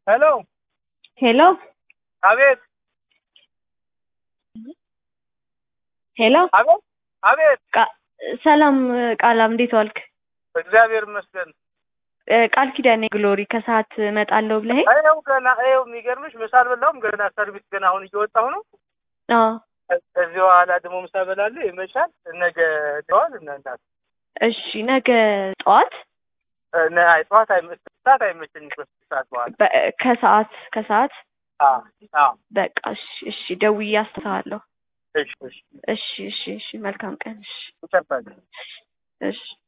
ሄሎ ሄሎ አቤት ሄሎ አቤት አቤት ቃ- ሰላም ቃላም እንዴት ዋልክ? እግዚአብሔር ይመስገን። እ፣ ቃል ኪዳኔ ግሎሪ ከሰዓት እመጣለሁ ብለኸኝ ይኸው ገና ይኸው የሚገርምሽ ምሳ አልበላሁም ገና ሰርቪስ ገና አሁን እየወጣሁ ነው። አዎ እዚህ በኋላ ደግሞ ምሳ እበላለሁ። ይመሻል። ነገ ደዋል እና እናት እሺ ነገ ጠዋት ነ- አይ ጠዋት አይመ- ሰዓት አይመቸኝም። ከስድስት ሰዓት በኋላ በ- ከሰዓት ከሰዓት አዎ አዎ በቃ እሺ እሺ ደውዬ አስተዋለሁ እሺ እሺ እሺ እሺ እሺ መልካም ቀን እሺ ይጨባል እሺ